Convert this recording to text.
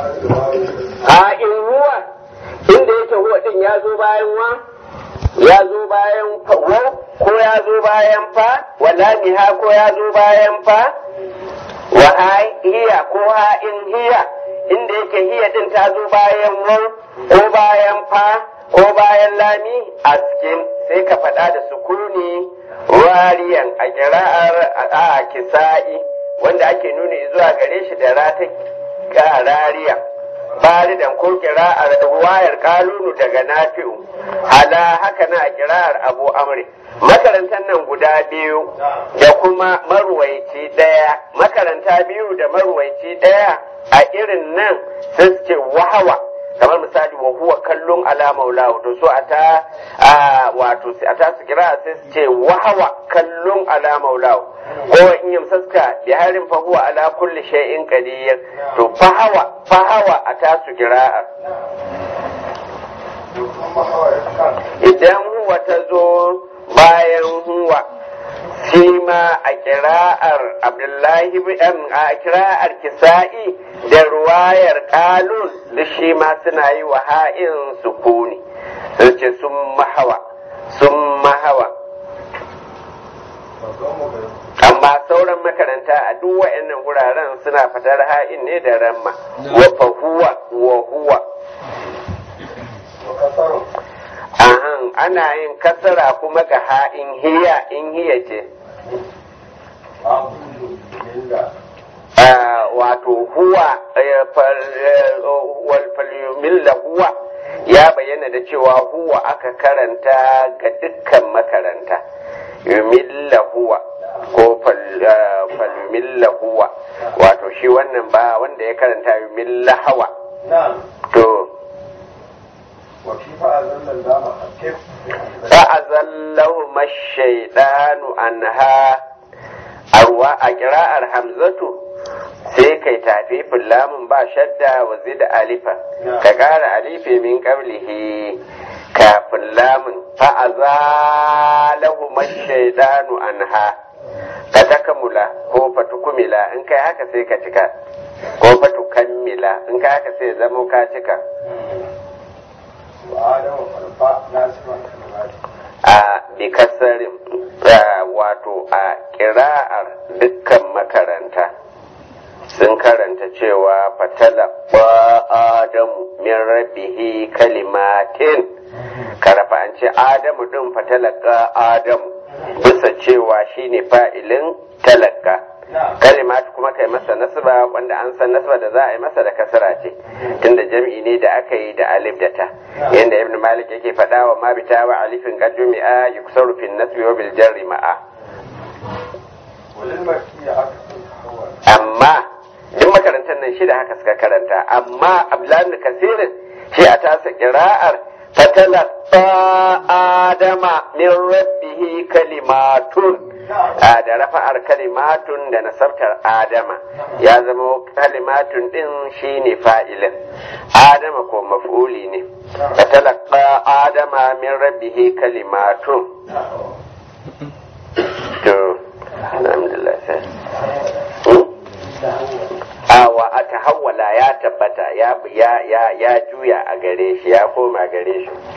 a in huwa inda yake huwa din ya zo bayan wa ya zo bayan wa ko ya zo bayan fa wala miha ko ya zo bayan fa wa ha hiya ko ha in hiya inda yake hiya din ta zo bayan wa ko bayan fa ko bayan lami a cikin sai ka faɗa da sukuni wariyan a kira'ar a kisa'i wanda ake nuni zuwa gare shi da rata rariya baridan ko kira'ar ruwayar kalunu daga nafi'u ala haka na kira'ar abu amri makarantar nan guda biyu da kuma marwaici ɗaya makaranta biyu da marwaici ɗaya a irin nan sai suke wahawa kamar misali wa huwa kallon ala maulahu to so ata wato a ta su kira sai su ce wahawa kallon ala maulahu ko in yamsaska bi harin fa huwa ala kulli shay'in qadir to fahawa fahawa a ta su kira'a idan huwa ta zo bayan huwa shi ma a kira'ar abdullahi a kira'ar kisa'i da ruwayar kalun da shi ma suna yi wa ha'in sukuni sun ce sun mahawa sun mahawa amma sauran makaranta a duk wa'annan wuraren suna fatar ha'in ne da ramma wa fahuwa wa huwa ahan ana yin kasara kuma ga ha'in hiya in hiya ce wato huwa walfalyumilla huwa ya bayyana da cewa huwa aka karanta ga dukkan makaranta yumilla huwa ko falyumilla huwa wato shi wannan ba wanda ya karanta yumilla hawa to فأزلهما الشيطان عنها أروى أجراء hamzatu sai kai tafifin lamun ba shadda wa zida alifa ka ƙara alifi min qablihi kafin lamun fa'azalahu mashaidanu anha ka takamula ko fatukumila in kai haka sai ka cika ko fatukammila in kai haka sai zamo ka cika a bikasarin wato a kira'ar dukkan makaranta sun karanta cewa fatala adamu min rabbihi kalimatin karafa an ce adamu din fatalaka adamu bisa cewa shine fa'ilin talaka kalimatu kuma kai masa nasba wanda an san nasba da za a yi masa da kasara ce tunda jam'i ne da aka yi da alif da ta yanda ibn malik yake faɗa wa ma bita wa alifin qad jumi'a yuksaru fi nasbi wa bil jarri ma'a amma duk makarantar nan shida haka suka karanta amma abdullahi kasirin shi a tasa kira'ar fatalaqa adama min rabbihi kalimatun da rafa'ar kalimatun da nasabtar adama ya zama kalimatun din shine fa'ilin adama ko maf'uli ne fatalaqa adama min rabbihi kalimatun to alhamdulillah sai awa a tahawwala ya tabbata ya ya ya juya a gare shi ya koma gare shi